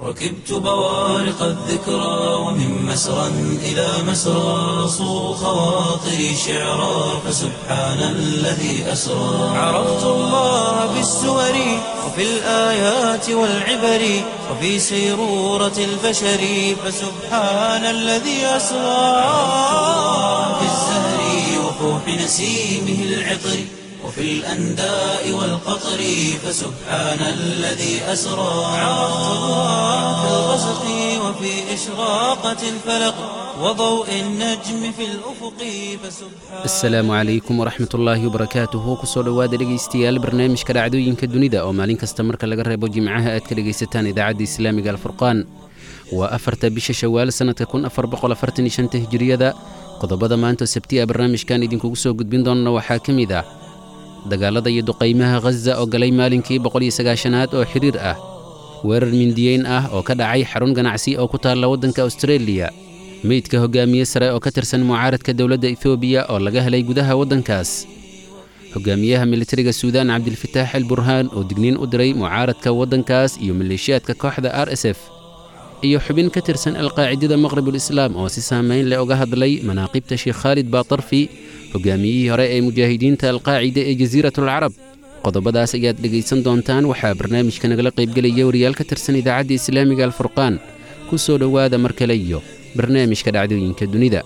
ركبت بوارق الذكرى ومن مسرى إلى مسرى صو خواطري شعرا فسبحان الذي أسرى عرفت الله بالسور وفي الآيات والعبر وفي سيرورة البشر فسبحان الذي أسرى في الزهر وفوح نسيمه العطر وفي الأنداء والقطر فسبحان الذي أسرى عرفت الله في الغسق وفي إشراقة الفلق وضوء النجم في الأفق فسبحان asalaamu calaykum waraxmat ullaahi wabarakaatuhu kusoo dhowaada dhegaystayaal barnaamijka dhacdooyinka dunida oo maalin kasta marka laga reebo jimcaha aad ka dhegaysataan idaacadda islaamiga alfurqaan waa afarta bisha shawaal sannadka kun afar boqol afartan iyo shanta hijiriyada qodobada maanta sabti a barnaamijkan idinkugu soo gudbin doonna waxaa ka mid ah dagaalada iyo duqaymaha khaza oo galay maalinkii boqol iyo sagaashanaad oo xidhiir ah weerar mindiyeyn ah oo ka dhacay xarun ganacsi oo ku taalla waddanka austareeliya meydka hogaamiye sare oo ka tirsan mucaaradka dowladda etoobiya oo laga helay gudaha waddankaas hogaamiyaha militariga suudaan cabdilfataax al burhaan oo digniin u diray mucaaradka waddankaas iyo maleeshiyaadka kooxda r s f iyo xubin ka tirsan alqaacidada maqribulislaam oo si saamayn leh uga hadlay manaaqibta sheekh khaalid baatarfi hogaamiyihii hore ee mujaahidiinta alqaacida ee jasiiratulcarab qodobadaas ayaad dhegaysan doontaan waxaa barnaamijka nagala qaybgelaya wariyaal ka tirsan idaacadda islaamiga alfurqaan ku soo dhowaada mar kale iyo barnaamijka dhacdooyinka dunida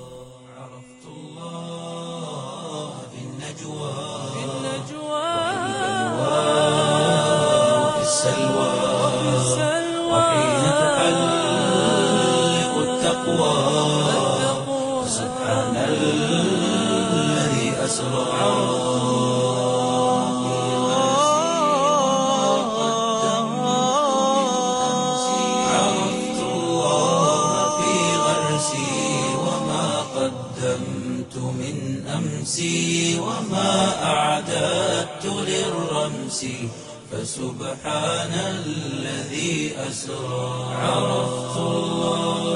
وفي السلوى وحين تحلق التقوى سبحان الذي أسرى عرفت الله في غرسي وما قدمت من أمسي وما أعددت للرمس فسبحان الذي أسرى عرفت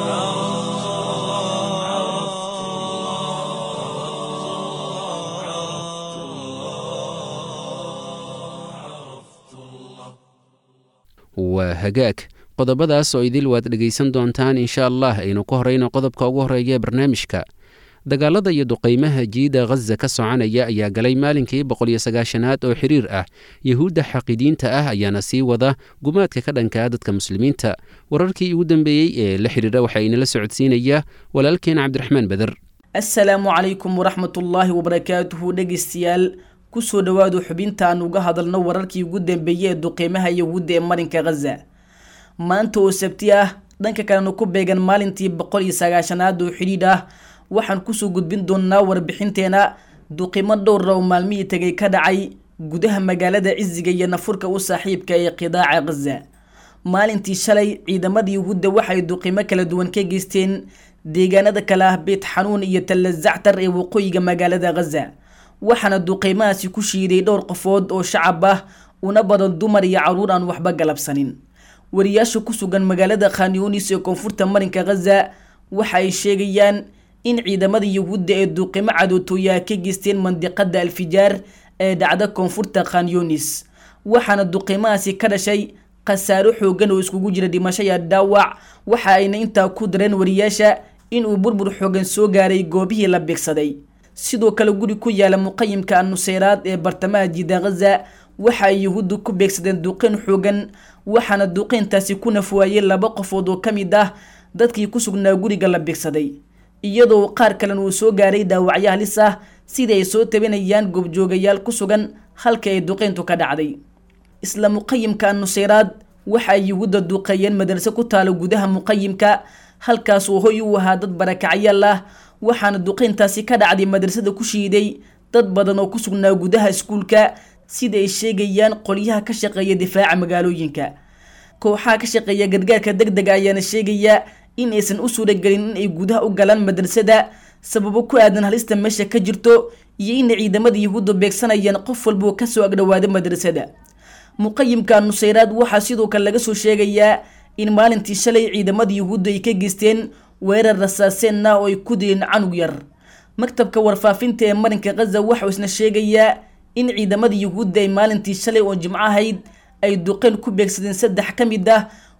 waa hagaag qodobadaas oo idil waad dhegaysan doontaan insha allah aynu ku horayno qodobka ugu horreeya ee barnaamijka dagaalada iyo duqaymaha jiida khaza ka soconaya ayaa galay maalinkii boqol iyo sagaashanaad oo xiriir ah yuhuudda xaqidiinta ah ayaana sii wada gumaadka ka dhankaa dadka muslimiinta wararkii ugu dambeeyey ee la xidhiira waxaa inala socodsiinaya walaalkeen cabdiraxmaan beder asalaamu calaykum waraxmatullaahi wabarakaatuhu dhegaystayaal kusoo dhowaadu xubintaan uga hadalno wararkii ugu dambeeyey ee duqeymaha yahuudda ee marinka khaza maanta oo sabti ah dhanka kalena ku beegan maalintii boqol iyo sagaashanaad oo xidhiidh ah waxaan kusoo gudbin doonaa warbixinteena duqimo dhowra oo maalmihii tegay ka dhacay gudaha magaalada cisiga iyo nafurka u saaxiibka ee qidaaca khaza maalintii shalay ciidamada yahuudda waxay duqimo kala duwan ka geysteen deegaanada kale ah beet xanuun iyo talla zactar ee waqooyiga magaalada khaza waxaana duqeymahaasi ku shiiday dhowr qofood oo shacab ah una badan dumar iyo caruur aan waxba galabsanin wariyaasha ku sugan magaalada khanyunis ee koonfurta marinka khaza waxa ay sheegayaan in ciidamada yahuudda ee duqimo cadootooyaha ka geysteen mandiqada alfijaar ee dhacda koonfurta khanyunis waxaana duqeymahaasi ka dhashay khasaaro xoogan oo iskugu jira dhimasho iyo dhaawac waxa ayna intaa ku dareen wariyaasha inuu burbur xoogan soo gaaray goobihii la beegsaday sidoo kale guri ku yaala muqayimka annuseyraad ee bartamaha jiida khaza waxa ay yahuuddu ku beegsadeen duqeyn xoogan waxaana duqeyntaasi ku nafwaayey laba qofood oo ka mid ah dadkii ku sugnaa guriga la beegsaday iyadoo qaar kalena uu soo gaaray dhaawacyo halis ah sidii ay soo tabinayaan goobjoogayaal ku sugan halka ay duqeyntu ka dhacday isla muqayimka annuseyraad waxa ay yahuudda duqeeyeen madraso ku taalo gudaha muqayimka halkaas uu hoy u ahaa dad barakacyaal ah waxaana duqeyntaasi ka dhacday madrasada ku shiiday dad badan oo ku sugnaa gudaha iskuulka sida ay sheegayaan qolyaha ka shaqeeya difaaca magaalooyinka kooxaha ka shaqeeya gargaarka deg dega ayaana sheegaya in aysan u suuragelin in ay gudaha u galaan madrasada sababo ku aadan halista meesha ka jirto iyo inay ciidamada yahuudda beegsanayaan qof walboo kasoo agdhowaada madrasada muqayimka nusayraad waxaa sidoo kale laga soo sheegayaa in maalintii shalay ciidamada yahuudda ay ka geysteen weerar rasaaseenna oo ay ku dileen canug yar maktabka warfaafinta ee marinka khaza waxau isna sheegayaa in ciidamada yahuudda ay maalintii shalay oo jimco ahayd ay duqeen ku beegsadeen saddex ka mid ah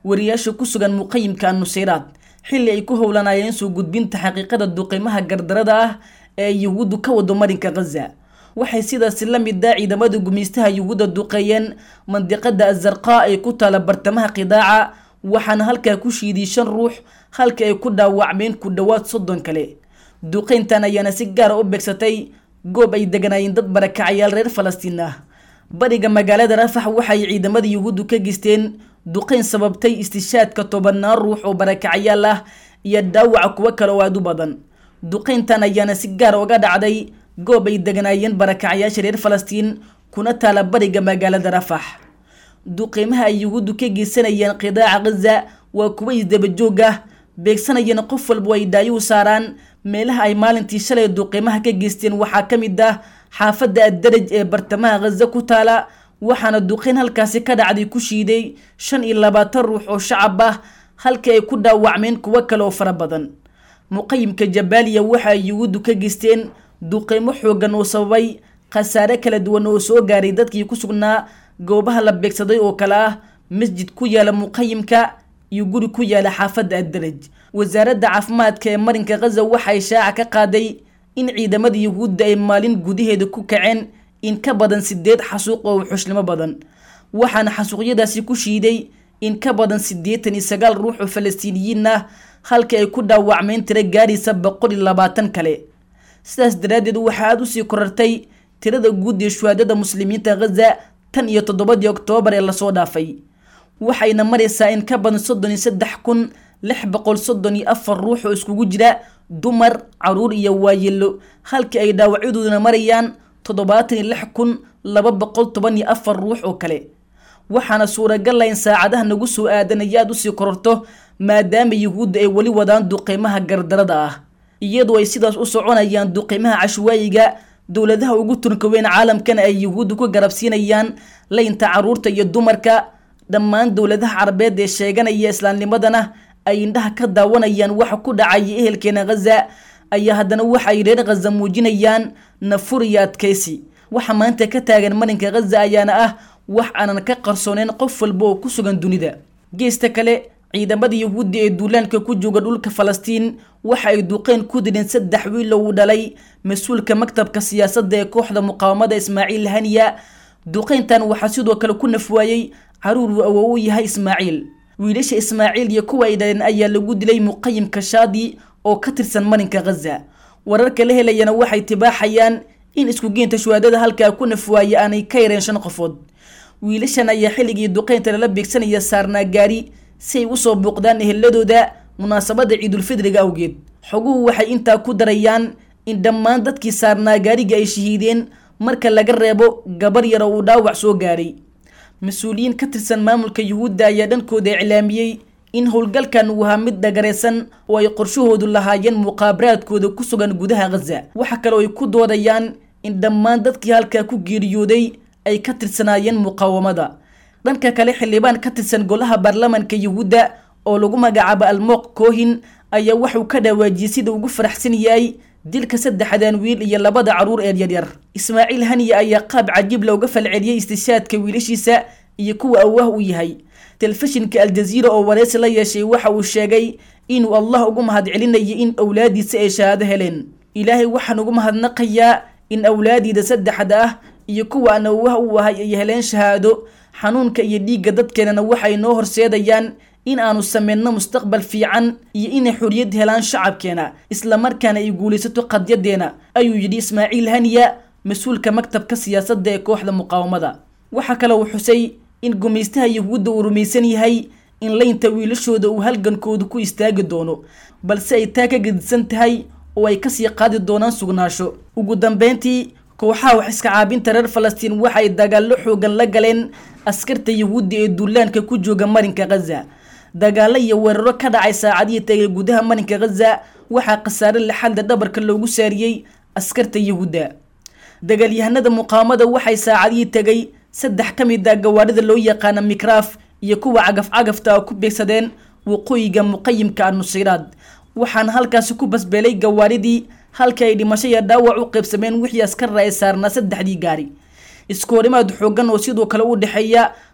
wariyaasha ku sugan muqayimka annusayraad xilli ay ku howlanayeen soo gudbinta xaqiiqada duqeymaha gardarada ah ee yuhuuddu ka wado marinka khaza waxay sidaasi la mid ah ciidamada gumeystaha yuhuudda duqeeyeen mandiqada azarqaa ee ku taala bartamaha qidaaca waxaana halkaa ku shiiday shan ruux halka ay ku dhaawacmeen ku dhowaad soddon kale duqeyntan ayaana si gaara u beegsatay goob ay deganaayeen dad barakacayaal reer falastiin ah bariga magaalada rafax waxay ciidamada yuhuuddu ka geysteen duqeyn sababtay istishaadka tobannaan ruux oo barakacayaal ah iyo dhaawaca kuwo kale oo aada u badan duqeyntan ayaana si gaar uga dhacday goob ay deganaayeen barakacayaasha reer falastiin kuna taala bariga magaalada rafax duqeymaha ay yuhuuddu ka geysanayeen qidaaca khaza waa kuwa isdabajoog ah beegsanayeen qof walba ay dhaayo u saaraan meelaha ay maalintii shalay duqeymaha ka geysteen waxaa ka mid ah xaafadda addaraj ee bartamaha khaza ku taala waxaana duqeyn halkaasi ka dhacday ku shiiday shan iyo labaatan ruux oo shacab ah halka ay ku dhaawacmeen kuwo kale oo fara badan muqayimka jabaaliya waxa ay yuhuuddu ka geysteen duqeymo xoogan oo sababay khasaare kala duwan oo soo gaaray dadkii ku sugnaa goobaha la beegsaday oo kale ah masjid ku yaala muqayimka iyo guri ku yaala xaafadda addaraj wasaaradda caafimaadka ee marinka khaza waxay shaaca ka qaaday in ciidamada yuhuudda ay maalin gudaheeda ku kaceen in ka badan sideed xasuuq oo xushnimo badan waxaana xasuuqyadaasi ku shiiday in ka badan siddeetan iyo sagaal ruux oo falastiiniyiin ah halka ay ku dhaawacmeen tiro gaaraysa boqol iyo labaatan kale sidaas daraaddeed waxaa aada usii korartay tirada guud ee shuhaadada muslimiinta khaza tan iyo toddobadii oktoobar ee lasoo dhaafay waxayna maraysaa in ka badan soddon iyo saddex kun lix boqol soddon iyo afar ruux oo iskugu jira dumar caruur iyo waayelo halka ay dhaawacyadooduna marayaan toddobaatan iyo lix kun laba boqol toban iyo afar ruux oo kale waxaana suuragal ah in saacadaha nagu soo aadanaya aada usii kororto maadaama yuhuudda ay weli wadaan duqeymaha gardarada ah iyadoo ay sidaas u soconayaan duqeymaha cashwaayiga dowladaha ugu tunka weyn caalamkana ay yuhuudda ku garabsiinayaan laynta caruurta iyo dumarka dhammaan dowladaha carabeed ee sheeganaya islaamnimadana ay indhaha ka daawanayaan waxa ku dhacaya ehelkeena khaza ayaa haddana waxa ay reer khaza muujinayaan nafur iyo adkaysi waxa maanta ka taagan marinka khaza ayaana ah wax aanan ka qarsooneyn qof walba oo ku sugan dunida geesta kale ciidamada yuhuudda ee duulaanka ku jooga dhulka falastiin waxa ay duqeyn ku dileen saddex wiil oo uu dhalay mas-uulka maktabka siyaasadda ee kooxda muqaawamada ismaaciil haniya duqeyntan waxaa sidoo kale ku nafwaayey caruur uu awow u yahay ismaaciil wiilasha ismaaciil iyo kuwa ay dhaleen ayaa lagu dilay muqayimka shaadi oo ka tirsan marinka khaza wararka la helayana waxay tibaaxayaan in iskugeynta shuhaadada halkaa ku nafwaaya aanay ka yareen shan qofood wiilashan ayaa xilligii duqeynta lala beegsanaya saarnaa gaari si ay usoo booqdaan eheladooda munaasabada ciidulfidriga awgeed xoguhu waxay intaa ku darayaan in dhammaan dadkii saarnaa gaariga ay shahiideen marka laga reebo gabar yar oo uu dhaawac soo gaaray mas-uuliyiin ka tirsan maamulka yuhuudda ayaa dhankooda iclaamiyey in howlgalkan uu ahaa mid dhagaraysan oo ay qorshahoodu lahaayeen muqaabaraadkooda ku sugan gudaha khaza waxa kale oo ay ku doodayaan in dhammaan dadkii halkaa ku geeriyooday ay ka tirsanaayeen muqaawamada dhanka kale xildhibaan ka tirsan golaha baarlamanka yuhuudda oo lagu magacaabo almooq koohin ayaa wuxuu ka dhawaajiyey sida ugu faraxsan yahay dilka saddexdan wiil iyo labada caruur ee yaryar ismaaciil haniya ayaa qaab cajiib looga falceliyey istishaadka wiilashiisa iyo kuwa awaah u yahay telefishinka aljaziira oo wareysi la yeeshay waxa uu sheegay inuu allah ugu mahadcelinayay in awlaadiisa ay shahaado heleen ilaahay waxaan ugu mahadnaqayaa in awlaadiida saddexda ah iyo kuwa aan awaah u ahay ay heleen shahaado xanuunka iyo dhiigga dadkeenana waxay noo horseedayaan in aanu sameyno mustaqbal fiican iyo inay xoriyad helaan shacabkeena islamarkaana ay guulaysato qadyadeena ayuu yidhi ismaaciil haniya mas-uulka maktabka siyaasadda ee kooxda muqaawamada waxaa kale uu xusay in gumaystaha yuhuudda uu rumaysan yahay in laynta wiilashooda uu halgankoodu ku istaagi doono balse ay taa ka gedisan tahay oo ay kasii qaadi doonaan sugnaasho ugu dambeyntii kooxaha wax iska caabinta reer falastiin waxay dagaallo xoogan la galeen askarta yuhuudda ee duulaanka ku jooga marinka khaza dagaallo iyo weeraro ka dhacay saacadihii tagay gudaha marinka khaza waxaa khasaare lixadda dhabarka loogu saariyey askarta yuhuudda dagaalyahanada muqaawamada waxay saacadihii tegay saddex ka mid a gawaarida loo yaqaana mikraaf iyo kuwa cagaf-cagafta ku beegsadeen waqooyiga muqayimka annusiraad waxaana halkaasi ku basbeelay gawaaridii halka ay dhimasho iyo dhaawac u qaybsameen wixii askarra ay saarnaa saddexdii gaari iskoorimaad xoogan oo sidoo kale u dhexeeya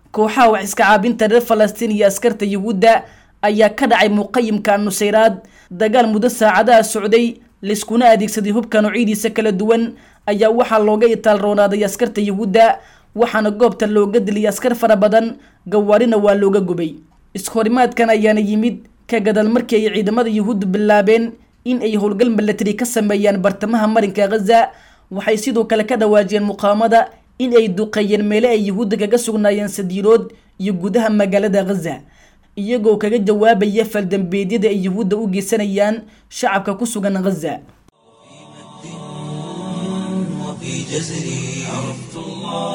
kooxaha wax iska caabinta reer falastiin iyo askarta yuhuudda ayaa ka dhacay muqayimka nusayraad dagaal muddo saacadaha socday layskuna adeegsaday hubka noocyadiisa kala duwan ayaa waxaa looga itaal roonaaday askarta yuhuudda waxaana goobta looga diliyay askar fara badan gawaarina waa looga gubay iskahorimaadkan ayaana yimid ka gadal markii ay ciidamada yuhuuddu bilaabeen in ay howlgal milatari ka sameeyaan bartamaha marinka khaza waxay sidoo kale ka dhawaajiyeen muqaamada in ay duqeeyeen meele ay yuhuudda kaga sugnaayeen sadiirood iyo gudaha magaalada khaza iyagoo kaga jawaabaya faldambeedyada ay yuhuudda u geysanayaan shacabka ku sugan khaza وفي جزري عرفت الله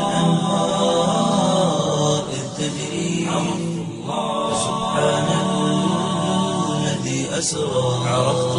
وبالأنهار إذ تجري عرفت الله سبحان الذي أسرى عرفت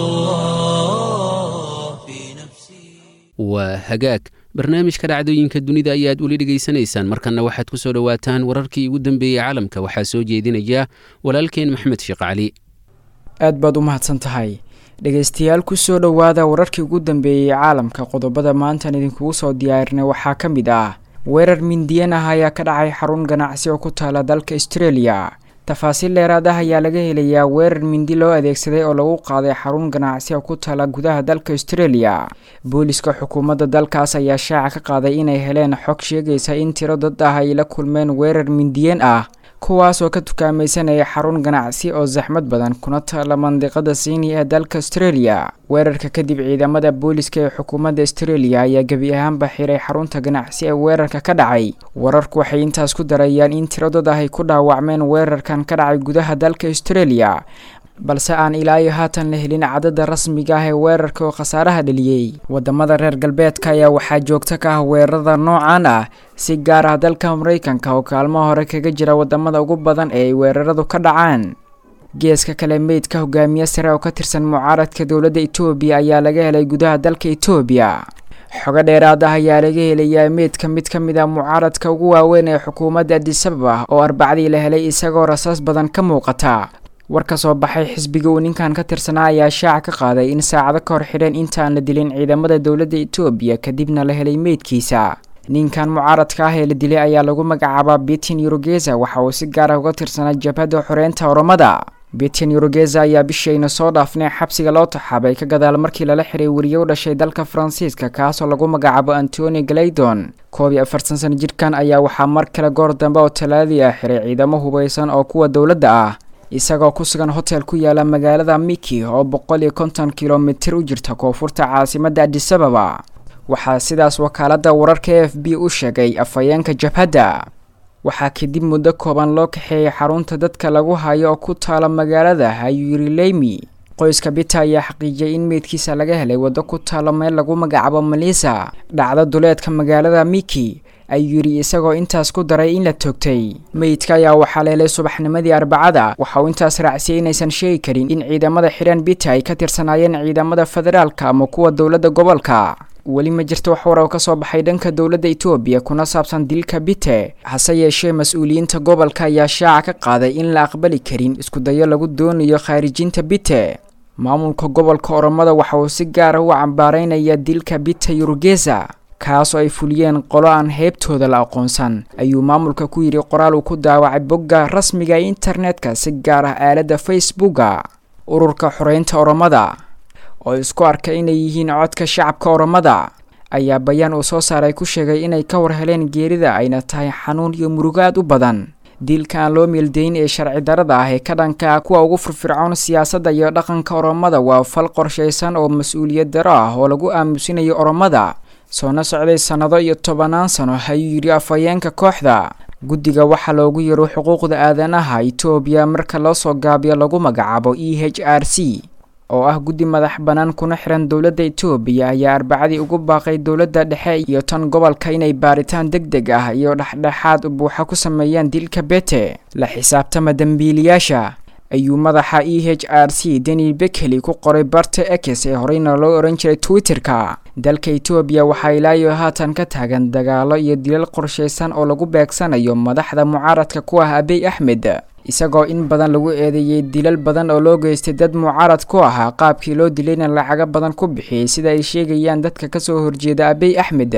الله في نفسي waa hagaag barnaamijka dhacdooyinka dunida ayaad weli dhegaysanaysaan markanna waxaad ku soo dhowaataan wararkii ugu dambeeyey caalamka waxaa soo jeedinaya walaalkeen maxmed sheekh cali aad baad u mahadsan tahay dhegaystayaal kusoo dhowaada wararkii ugu dambeeyey caalamka qodobada maantaan idinkugu soo diyaarinay waxaa ka mid ah weerar mindiyan ah ayaa ka dhacay xarun ganacsi oo ku taala dalka australia tafaasiil dheeraad ah ayaa laga helayaa weerar mindi loo adeegsaday oo lagu qaaday xarun ganacsi oo ku taala gudaha dalka australia booliska xukuumadda dalkaas ayaa shaaca ka qaaday inay heleen xog sheegaysa in tiro dad ah ay la kulmeen weerar mindiyan ah kuwaas oo ka tukaamaysanaya xarun ganacsi oo saxmad badan kuna taala mandiqada siini ee dalka australia weerarka kadib ciidamada booliska ee xukuumadda australia ayaa gebi ahaanba xiray xarunta ganacsi ee weerarka ka dhacay wararku waxay intaas ku darayaan in tiro dad ah ay ku dhaawacmeen weerarkan ka dhacay gudaha dalka australia balse aan ilaa iyo haatan la helin cadada rasmiga ah ee weerarka oo khasaaraha dheliyey wadamada reer galbeedka ayaa waxaa joogto ka ah weerarada noocan ah si gaar ah dalka maraykanka oo kaalmo hore kaga jira wadamada ugu badan ee ay weeraradu ka dhacaan geeska kale meydka hogaamiye sare oo ka tirsan mucaaradka dowladda etoobiya ayaa laga helay gudaha dalka etoobiya xogo dheeraad ah ayaa laga helayaa meydka mid ka mid a mucaaradka ugu waaweyn ee xukuumadda adisababa oo arbacdii la helay isagoo rasaas badan ka muuqata war ka soo baxay xisbiga uu ninkan ka tirsanaa ayaa shaaca ka qaaday in saacado ka hor xidheen intaan la dilin ciidamada dowladda etoobiya kadibna la helay meydkiisa ninkan mucaaradka ah ee la dilay ayaa lagu magacaabaa bitin yurugeza waxa uu si gaar ah uga tirsanaa jabhadda xoreynta oromada bitin yurugeza ayaa bishayna soo dhaafnay xabsiga loo taxaabay ka gadaal markii lala xiray weriye u dhashay dalka faransiiska kaasoo lagu magacaabo antoni galaydon koob iyo afartan sana jidhkan ayaa waxaa mar kale goor dambe oo talaadii ah xiray ciidamo hubaysan oo kuwa dowladda ah isagoo ku sugan hotel ku yaala magaalada miki oo boqol iyo konton kilomitir u jirta koonfurta caasimadda adisababa waxaa sidaas wakaaladda wararka e f b u sheegay afhayeenka jabhadda waxaa kadib muddo kooban loo kaxeeyay xarunta dadka lagu hayo oo ku taala magaalada hayurileymi qoyska bita ayaa xaqiijiyay in meydkiisa laga helay waddo ku taalo meel lagu magacaabo malisa dhacdo duleedka magaalada miki ayuu yidhi isagoo intaas ku daray in la toogtay meydka ayaa waxaa la helay subaxnimadii arbacada waxa uu intaas raacsiyay inaysan sheegi karin in ciidamada xidhan bita ay ka tirsanaayeen ciidamada federaalka ama kuwa dowladda gobolka weli ma jirto wax warar ka soo baxay dhanka dowladda etoobiya kuna saabsan dilka bite hase yeeshee mas-uuliyiinta gobolka ayaa shaaca ka qaaday in la aqbali karin iskudayo lagu doonayo khaarijinta bite maamulka gobolka oromada waxa uu si gaara u cambaaraynaya dilka bite yurugeza kaas oo ay fuliyeen qolo aan heebtooda la aqoonsan ayuu maamulka ku yidhi qoraal uu ku daawacay bogga rasmiga ee internetka si gaar ah aaladda facebooka ururka xoreynta oromada oo isku arka inay yihiin codka shacabka oromada ayaa bayaan uu soo saaray ku sheegay inay ka war heleen geerida ayna tahay xanuun iyo murugo aad u badan diilka aan loo meeldayn ee sharci darada ah ee ka dhanka ah kuwa ugu firfircoon siyaasadda iyo dhaqanka oromada waa fal qorshaysan oo mas-uuliyad daro ah oo lagu aamusinayo oromada soona socday sannado iyo tobanaan sano ayuu yidhi afhayeenka kooxda guddiga waxaa loogu yaro xuquuqda aadanaha etoobiya marka loo soo gaabiyo lagu magacaabo e h r c oo ah guddi madax bannaan kuna xiran dowladda etoobiya ayaa arbacadii ugu baaqay dowladda dhexe iyo tan gobolka inay baaritaan deg deg ah iyo dhexdhexaad buuxa ku sameeyaan dilka bete la xisaabtama dembiiliyaasha ayuu madaxa e h r c daniel bekeli ku qoray barta ex ee horeyna loo ohan jiray twitter-ka dalka etoobiya waxaa ilaayo haatan ka taagan dagaalo iyo dilal qorshaysan oo lagu beegsanayo madaxda mucaaradka ku ah abiy axmed isagoo in badan lagu eedeeyey dilal badan oo loo geystay dad mucaarad ku ahaa qaabkii loo dilayna lacago badan ku bixiyey sida ay sheegayaan dadka kasoo horjeeda abiy axmed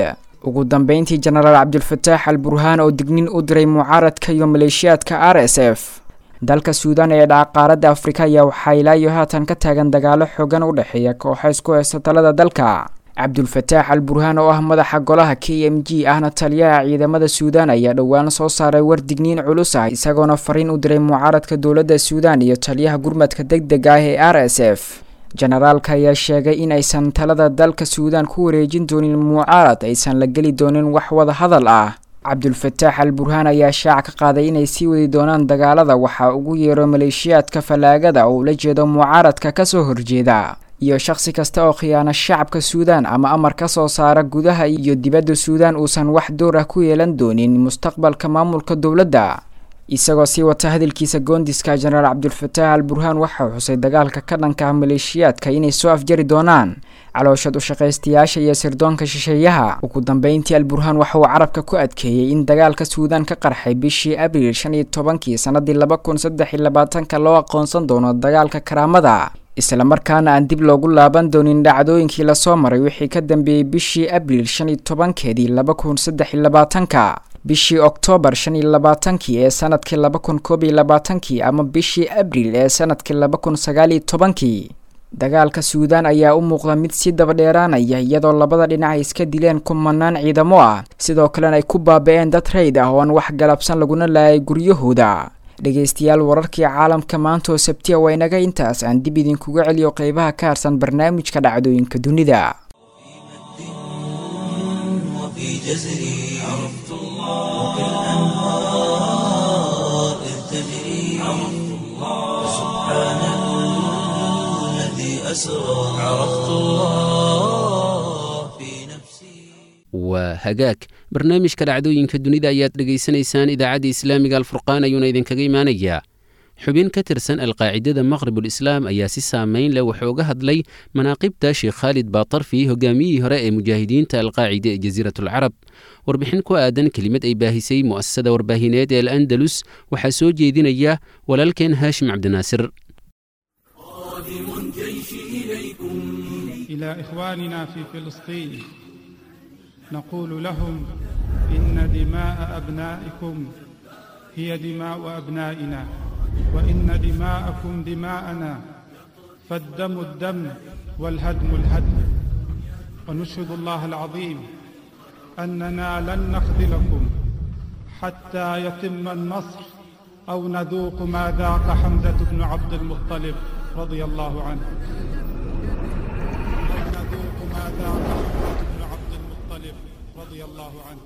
ugu dambeyntii jenaraal cabdulfataax al burhaan oo dignin u diray mucaaradka iyo maleeshiyaadka r s f dalka suudaan ee dhaca qaaradda afrika ayaa waxaa ilaa iyo haatan ka taagan dagaalo xoogan u dhexeeya kooxa isku heysta talada dalka cabdulfataax al burhaan oo ah madaxa golaha k m g ahna taliyaha ciidamada suudaan ayaa dhowaan soo saaray war digniin culus ah isagoona fariin u diray mucaaradka dowladda suudaan iyo taliyaha gurmadka deg deg ah ee r s f jenaraalka ayaa sheegay in aysan talada dalka suudaan ku wareejin doonin mucaarad aysan la geli doonin wax wada hadal ah cabdulfataax al burhaan ayaa shaac ka qaaday inay sii wadi doonaan dagaalada waxaa ugu yeero maleeshiyaadka fallaagada oo ula jeedo mucaaradka kasoo horjeeda iyo shakhsi kasta oo khiyaano shacabka suudaan ama amar ka soo saara gudaha iyo dibadda suudaan uusan wax door ah ku yeelan doonin mustaqbalka maamulka dowladda isagoo sii wata hadalkiisa goondiska jenaraal cabdulfataax al burhaan waxaa xusay dagaalka ka dhanka ah maleeshiyaadka inay soo afjari doonaan calooshad ushaqaystayaasha iyo sirdoonka shisheeyaha ugu dambeyntii al burhaan waxa uu carabka ku adkeeyey in dagaalka suudaan ka qarxay bishii abriil shan iyo tobankii sanadii laba kun saddex iyo labaatanka loo aqoonsan doono dagaalka karaamada islamarkaana aan dib loogu laaban doonin dhacdooyinkii lasoo maray wixii ka dambeeyey bishii abriil shan iyo tobankeedii laba kun saddex iyo labaatanka bishii oktoobar shan iyo labaatankii ee sanadkii laba kun koob iyo labaatankii ama bishii abriil ee sanadkii laba kun sagaal iyo tobankii dagaalka suudaan ayaa u muuqda mid si daba dheeraanaya iyadoo labada dhinac ay iska dileen kumanaan ciidamo ah sidoo kalena ay ku baaba-een dad rayd ah oo aan wax galabsan laguna laayay guryahooda dhegeystayaal wararkii caalamka maanta oo sabtiya waa inaga intaas aan dib idinkuga celiyo qeybaha ka harsan barnaamijka dhacdooyinka dunida وفي جزري عرفت الله وكالأنهار إذ تجري عرفت الله سبحان الذي أسرى عرفت الله في نفسي waa hagaag barnaamijka dhacdooyinka dunida ayaad dhegaysanaysaan idaacadda islaamiga alfurqaan ayuuna idinkaga imaanayaa xubin ka tirsan alqaacidada maqribul islaam ayaa si saameyn leh wuxuu uga hadlay manaaqibta sheekh khaalid baatarfi hogaamiyihii hore ee mujaahidiinta alqaacida ee jasiiratulcarab warbixin ku aadan kelimad ay baahisay mu'asasada warbaahineed ee al'andalus waxaa soo jeedinaya walaalkeen haashim cabdinaasir إلى إخواننا في فلسطين نقول لهم إن دماء أبنائكم هي دماء أبنائنا وإن دماءكم دماءنا فالدم الدم والهدم الهدم ونشهد الله العظيم أننا لن نخذلكم حتى يتم النصر أو نذوق ما ذاق حمزة بن عبد المطلب رضي الله عنه أو نذوق ما ذاق حمزة بن عبد المطلب رضي الله عنه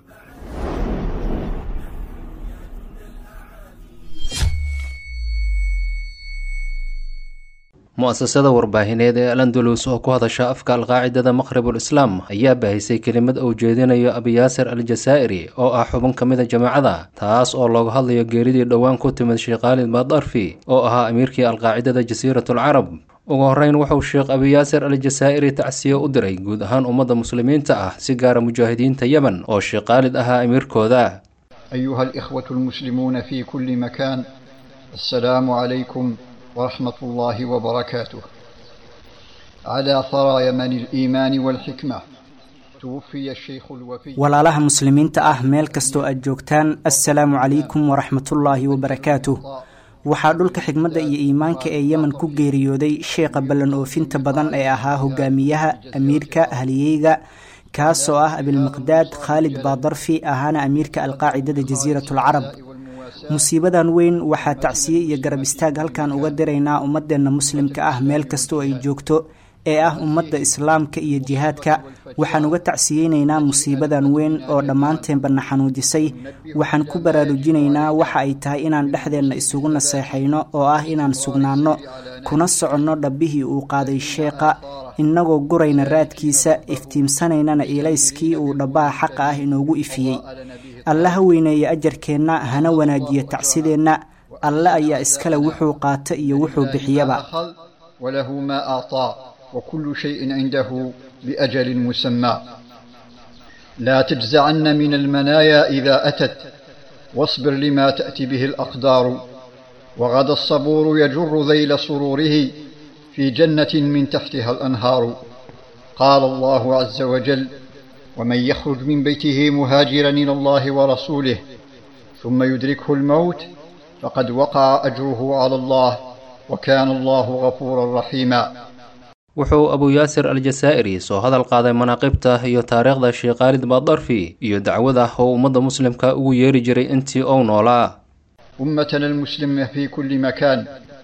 mu'asasada warbaahineed ee alandalus oo ku hadasha afka alqaacidada maqribul islaam ayaa baahisay kelimad uu jeedinayo abiyaasir al jasaa'iri oo ah xubin ka mida jamaacada taas oo looga hadlayo geeridii dhowaan ku timid sheekh khaalid badarfi oo ahaa amiirkii alqaacidada jasiiratulcarab ugu horreyn wuxuu sheekh abiyaasir al jasaa'iri tacsiye u diray guud ahaan ummadda muslimiinta ah si gaara mujaahidiinta yemen oo sheekh khaalid ahaa amiirkooda أيها الإخوة المسلمون في كل مكان السلام عليكم ورحمة الله وبركاته على ثرى يمن الإيمان والحكمة توفي الشيخ الوفي walaalaha muslimiinta ah meel kastoo aad joogtaan assalaamu calaykum waraxmatullaahi wabarakaatuh waxaa dhulka xigmadda iyo iimaanka ee yemen ku geeriyooday sheekha ballan oofinta badan ee ahaa hogaamiyaha amiirka haliyeyga kaasoo ah abilmiqdaad khaalid baadarfi ahaana amiirka alqaacidada jasiiratulcarab musiibadan weyn waxaa tacsiye iyo garab istaag halkan uga diraynaa ummadeenna muslimka ah meel kastoo ay joogto ee ah ummadda islaamka iyo jihaadka waxaan uga tacsiyeynaynaa musiibadan weyn oo dhammaanteenba na xanuujisay waxaan ku baraarujinaynaa waxa ay tahay inaan dhexdeenna isugu naseexayno oo ah inaan sugnaanno kuna soconno dhabbihii uu qaaday sheekha innagoo gurayna raadkiisa iftiimsanaynana iilayskii uu dhabbaha xaqa ah inoogu ifiyey alle ha weyneeya ajarkeenna hana wanaajiyo tacsideenna alle ayaa iskale wuxuu qaata iyo wuxuu bixiyaba أخذ وله ما أعطى وكل شيء عنده بأجل مسمى لا تجزعن من المنايا إذا أتت واصبر لما تأتي به الأقدار وغدا الصبور يجر ذيل سروره في جنة من تحتها الأنهار قال الله عز وجل ومن يخرج من بيته مهاجرا الى الله ورسوله ثم يدركه الموت فقد وقع اجره على الله وكان الله غفورا رحيما wuxuu abu yaasir aljasaa'iri soo hadal qaaday manaaqibta iyo taariikhda sheekh khaalid baadarfi iyo dacwada oo ummadda muslimka ugu yeeri jiray intii ou noolaa امتنا المسلمه في كل مكان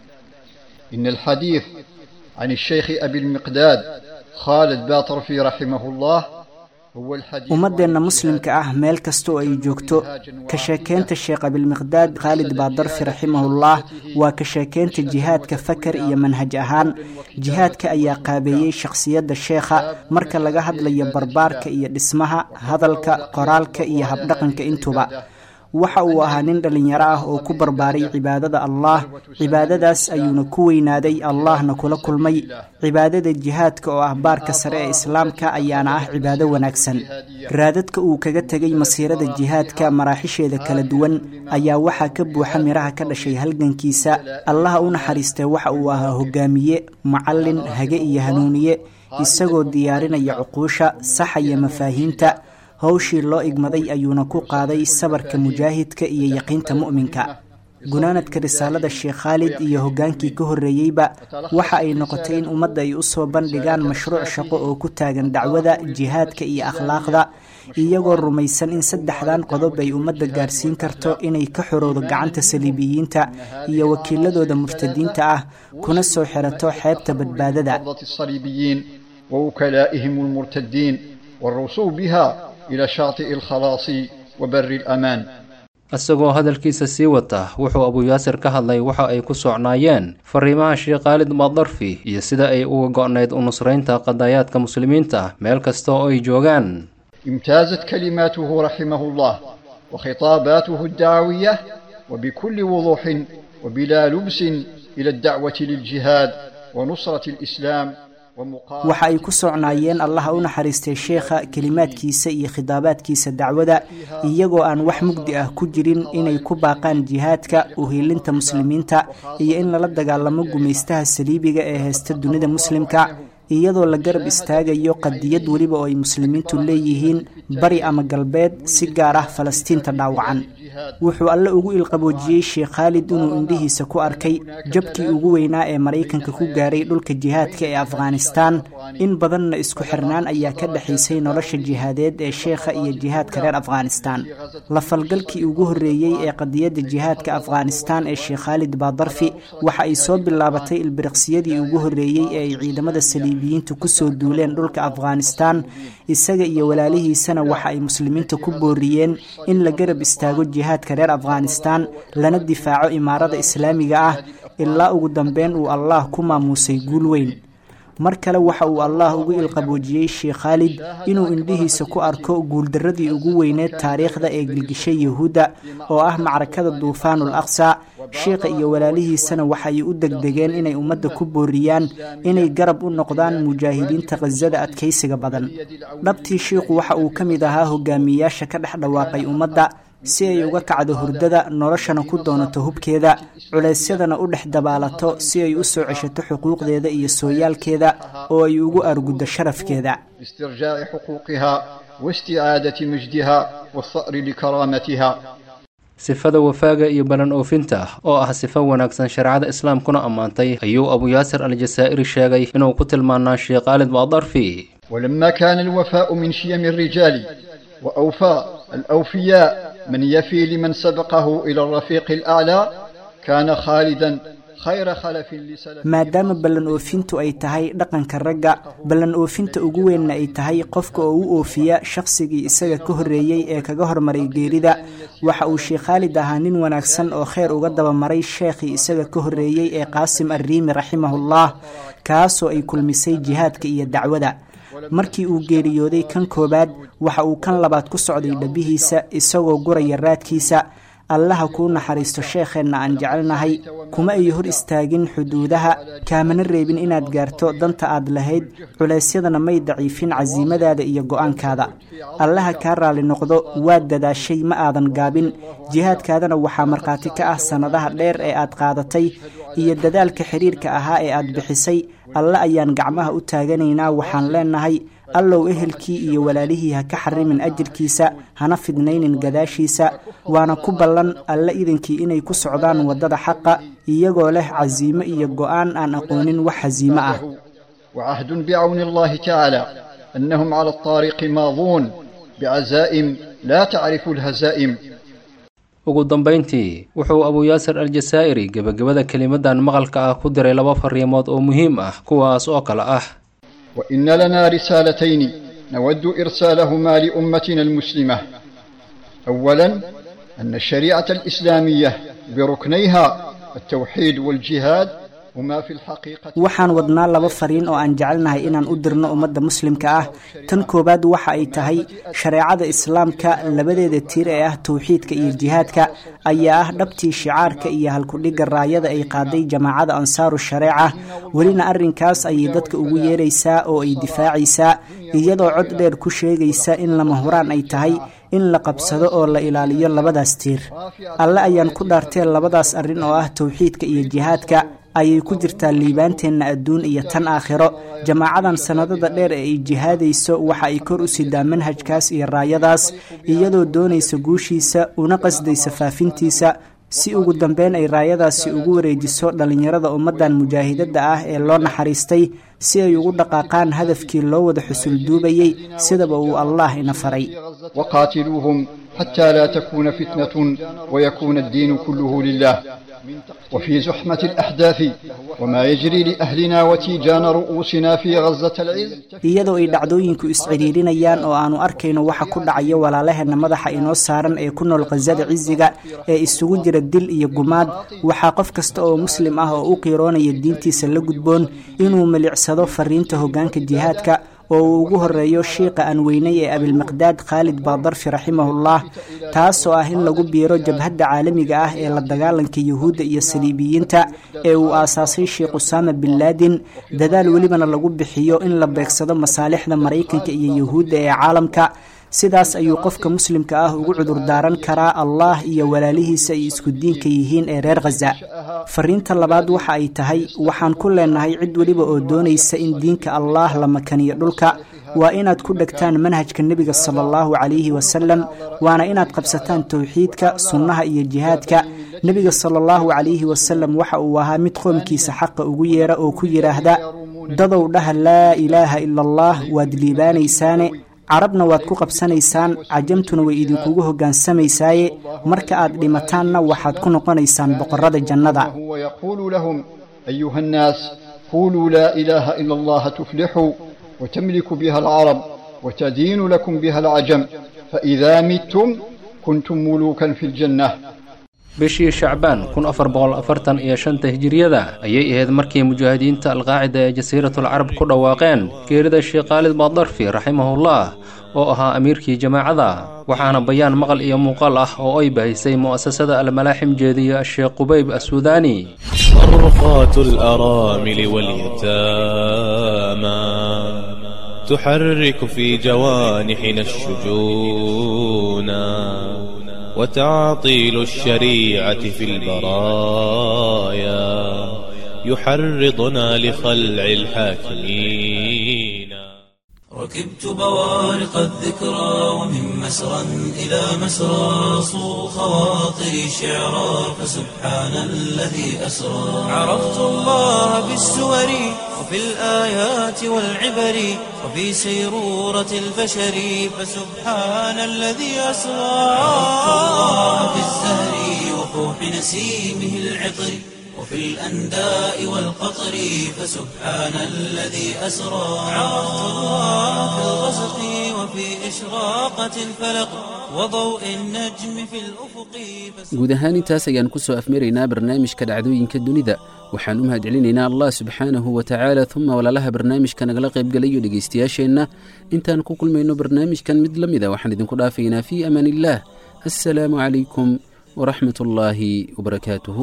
ان الحديث عن الشيخ ابي المقداد خالد باطرفي رحمه الله هو الحديث ummadeenna muslimka ah meel kasta oo ay joogto ka sheekeynta sheekh abilmiqdaad khaalid baadarfi raximahullah waa ka sheekeynta jihaadka fakar iyo manhaj ahaan jihaadka ayaa qaabeeyey shakhsiyadda sheekha marka laga hadlayo barbaarka iyo dhismaha hadalka qoraalka iyo habdhaqanka intuba waxa uu ahaa nin dhallinyaro ah oo ku barbaaray cibaadada allah cibaadadaas ayuuna ku weynaaday allahna kula kulmay cibaadada jihaadka oo ah baarka sare ee islaamka ayaana ah cibaado wanaagsan raadadka uu kaga tegay masiirada jihaadka maraaxisheeda kala duwan ayaa waxaa ka buuxa miraha ka dhashay halgankiisa allaha u naxariistay waxa uu ahaa hogaamiye macallin hage iyo hanuuniye isagoo diyaarinaya cuquusha saxaya mafaahiimta howshii loo igmaday ayuuna ku qaaday sabarka mujaahidka iyo yaqiinta mu'minka gunaanadka risaalada sheekh khaalid iyo hoggaankii ka horreeyeyba waxa ay noqotay in ummadda ay u soo bandhigaan mashruuc shaqo oo ku taagan dacwada jihaadka iyo akhlaaqda iyagoo rumaysan in saddexdan qodob ay ummadda gaarsiin karto inay ka xorowdo gacanta saliibiyiinta iyo wakiiladooda murtadiinta ah kuna soo xirato xeebta badbaadada الصليبيين ووكلائهم المرتدين والرسول بها إلى شاطئ الخلاص وبر الأمان isagoo hadalkiisa sii wata wuxuu abu yaasir ka hadlay waxa ay ku socnaayeen fariimaha sheekh khaalid baadarfi iyo sida ay uga go'nayd u nusraynta qadaayaadka muslimiinta meel kasta oo ay joogaan امتازت كلماته رحمه الله وخطاباته الدعوية وبكل وضوح وبلا لبس إلى الدعوة للجهاد ونصرة الإسلام ومقاومة waxa ay ku socnaayeen allaha u naxariistay sheekha kelimaadkiisa iyo khidaabaadkiisa dacwada iyagoo aan wax mugdi ah ku jirin inay ku baaqaan jihaadka uhiilinta muslimiinta iyo in lala dagaalamo gumaystaha saliibiga ee haysta dunida muslimka iyadoo la garab istaagayo qadiyad weliba oo ay muslimiintu leeyihiin bari ama galbeed si gaar ah falastiinta dhaawacan wuxuu alle ugu ilqaboojiyey sheekh khaalid inuu indhihiisa ku arkay jabkii ugu weynaa ee maraykanka ku gaaray dhulka jihaadka ee afghanistaan in badanna isku xirnaan ayaa ka dhexaysay nolosha jihaadeed ee sheekha iyo jihaadka reer afghanistaan la falgalkii ugu horreeyey ee qadiyadda jihaadka afghanistaan ee sheekh khaalid baadarfi waxa ay soo bilaabatay ilbiriqsiyadii ugu horreeyey ee ay ciidamada saliibiyiintu kusoo duuleen dhulka afghanistaan isaga iyo walaalihiisana waxa ay muslimiinta ku booriyeen in la garab istaago jihaadka reer afghanistaan lana difaaco imaarada islaamiga ah ilaa ugu dambeyn uu allah ku maamuusay guul weyn mar kale waxa uu allah ugu ilqaboojiyey sheekh khaalid inuu indhihiisa ku arko guuldarradii ugu weyneed taariikhda ee gilgishay yahuudda oo ah macrakada duufaanul aqsa sheekha iyo walaalihiisana waxay u degdegeen inay ummadda ku booriyaan inay garab u noqdaan mujaahidiinta khasada adkaysiga badan dhabtii shiikhu waxa uu ka mid ahaa hogaamiyeyaasha ka dhex dhawaaqay ummadda si ay uga kacdo hurdada noloshana ku doonato hubkeeda culeysyadana u dhex dabaalato si ay u soo ceshato xuquuqdeeda iyo sooyaalkeeda oo ay ugu arguddo sharafkeeda لاسترجاع حقوقها واستعادة مجدها والثأر لكرامتها sifada wafaaga iyo balan oofinta oo ah sifo wanaagsan shareecada islaamkuna ammaantay ayuu abu yaasir aljasaa'iri sheegay inuu ku tilmaanaa sheekh khaalid baadarfi ولما كان الوفاء من شيم الرجال وأوفى الأوفياء من يفي لمن سبقه إلى الرفيق الأعلى كان خالدا khayra khalafin lisalaf maadaama ballan oofintu ay tahay dhaqanka ragga ballan oofinta ugu weynna ay tahay qofka oo u oofiya shaqsigii isaga ka horreeyey ee kaga hormaray geerida waxa uu sheekh khaalid ahaa nin wanaagsan oo kheyr uga dabamaray sheekhii isaga ka horreeyey ee qaasim arriimi raximahullah kaasoo ay kulmisay jihaadka iyo dacwada markii uu geeriyooday kan koowaad waxa uu kan labaad ku socday dhabihiisa isagoo guraya raadkiisa allaha kuu naxariisto sheekheenna aan jecelnahay kuma ay hor istaagin xuduudaha kaamana reebin inaad gaarto danta aad lahayd culeysyadana may daciifin casiimadaada iyo go-aankaada allaha kaa raalli noqdo waad dadaashay ma aadan gaabin jihaadkaadana waxaa markhaati ka ah sannadaha dheer ee aad qaadatay iyo dadaalka xidhiirka ahaa ee aad bixisay alle ayaan gacmaha u taaganaynaa waxaan leenahay allow ehelkii iyo walaalihii ha ka xarimin ajirkiisa hana fidnaynin gadaashiisa waana ku ballan alle idankii inay ku socdaan waddada xaqa iyagoo leh casiimo iyo go'aan aan aqoonin wax hasiimo ah وعهد بعون الله تعالى أنهم على الطارق ماضون بعزائم لا تعرف الهزائم ugu dambayntii wuxuu abu yaasir aljasaa'iri gebagabada kelimadan maqalka ah ku diray laba fariimood oo muhiim ah kuwaas oo kale ah وإن لنا رسالتين نود إرسالهما لأمتنا المسلمة أولا أن الشريعة الإسلامية بركنيها التوحيد والجهاد هما في الحقيقة waxaan wadnaa laba fariin oo aan jecelnahay inaan u dirno ummadda muslimka ah tan koowaad waxa ay tahay shareecada islaamka labadeeda tiir ee ah towxiidka iyo jihaadka ayaa ah dhabtii shicaarka iyo halkudhigga raayada ay qaaday jamaacada ansaaru shareeca welina arrinkaas ayay dadka ugu yeeraysaa oo ay difaacaysaa iyadoo cod dheer ku sheegaysa in lama huraan ay tahay in la qabsado oo la ilaaliyo labadaas tiir alle ayaan ku dhaartee labadaas arrin oo ah towxiidka iyo jihaadka ayay ku jirtaa liibaanteenna adduun iyo tan aakhiro jamaacadan sannadada dheer ee ay jihaadayso waxa ay kor u sidaa manhajkaas iyo raayadaas iyadoo doonaysa guushiisa una qasdaysa faafintiisa si ugu dambeyn ay raayadaasi ugu wareejiso dhallinyarada ummaddan mujaahidadda ah ee loo naxariistay si ay ugu dhaqaaqaan hadafkii loo wada xusul duubayey sidaba uu allah ina faray وقاتلوهم حتى لا تكون فتنة ويكون الدين كله لله وفي زحمة الأحداث وما يجري لأهلنا وتيجان رؤوسنا في غزة العز iyadoo ay dhacdooyinku iscidhiirinayaan oo aanu arkayno waxa ku dhacaya walaalaheenna madaxa inoo saaran ee ku nool khasada cisiga ee isugu jira dil iyo gumaad waxaa qof kasta oo muslim ah oo u qiiroonaya diintiisa la gudboon inuu milicsado fariinta hoggaanka jihaadka oo uu ugu horeeyo shiiqa aan weynay ee abilmiqdaad khaalid baadarfi raximahullah taasoo ah in lagu biiro jabhadda caalamiga ah ee la dagaalanka yuhuudda iyo saliibiyiinta ee uu aasaasay sheekh usaama bin laadin dadaal welibana lagu bixiyo in la beegsado masaalixda maraykanka iyo yuhuudda ee caalamka sidaas ayuu qofka muslimka ah ugu cudur daaran karaa allah iyo walaalihiisa ay isku diinka yihiin ee reer khaza fariinta labaad waxa ay tahay waxaan ku leenahay cid weliba oo doonaysa in diinka allah la makaniyo dhulka waa inaad ku dhegtaan manhajka nebiga sala allahu calayhi wasalam waana inaad qabsataan towxiidka sunnaha iyo jihaadka nebiga sala allahu calayhi wasalam waxa uu ahaa mid qoomkiisa xaqa ugu yeera oo ku yidhaahda dadow dhaha laa ilaaha ila allah waad liibaanaysaane carabna waad ku qabsanaysaan cajamtuna way idinkugu hoggaansamaysaye marka aad dhimataanna waxaad ku noqonaysaan boqorrada jannada ويقول لهم أيها الناس قولوا لا إله إلا الله تفلحوا وتملك بها العرب وتدين لكم بها العجم فإذا متم كنتم ملوكا في الجنة bishii shacbaan kun afar boqol afartan iyo shanta hijiriyada ayay ahayd markii mujaahidiinta alqaacida ee jasiiratul carab ku dhawaaqeen geerida sheekh khaalid baadarfi raximahullah oo ahaa amiirkii jamaacada waxaana bayaan maqal iyo muuqaal ah oo ay bahisay mu'asasada almalaaxim jeediya sheekh qubayb assuudaani أرقات الأرامل واليتامى تحرك في جوانحنا الشجونا وتعطيل الشريعة في البرايا يحرضنا لخلع الحاكمين ركبت بوارق الذكرى ومن مسرى إلى مسرى صو خواطري شعرا فسبحان الذي أسرى عرفت الله بالسور وفي الآيات والعبر وفي سيرورة البشر فسبحان الذي أسرى عرفت الله في الزهر وفوح نسيمه العطر وفي الأنداء والقطر فسبحان الذي أسرى عرفت الله في الغسق وفي إشراقة الفلق وضوء النجم في الأفق guud ahaan intaas ayaan ku soo afmaraynaa barnaamijka dhacdooyinka dunida waxaan u mahadcelinaynaa allah subxaanahu wa tacaala uma walaalaha barnaamijka nagala qaybgalayo dhegaystayaasheenna intaan ku kulmayno barnaamijkan mid la mida waxaan idinku dhaafaynaa fii amaan illaah assalaamu calaykum waraxmat ullaahi wabarakaatuhu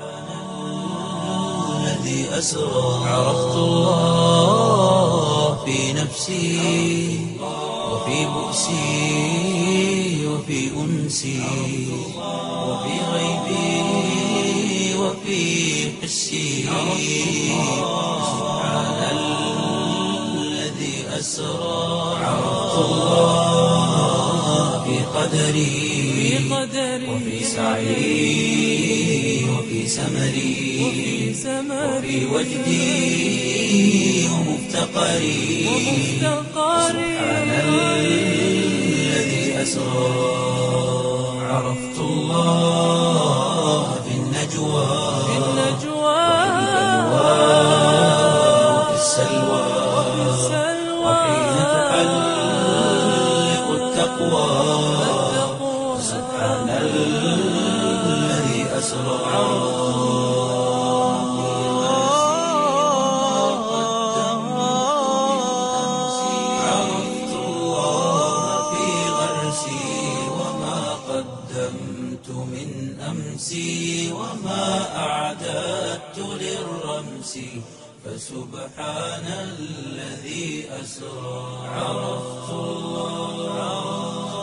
الذي أسرى عرفت الله في نفسي وفي بؤسي وفي أنسي وفي غيبي وفي حسي سبحان الذي أسرى أسرى عرفت الله في قدري وفي سعي وفي سمري وفي وجدي ومفتقري سبحان الذي أسرى عرفت الله في النجوى وفي السلوى وحين تحلق التقوى سبحان الذي أسرى عرفت الله في غرسي وما قدمت من أمسي وما أعددت للرمس فسبحان الذي أسرى عرفت الله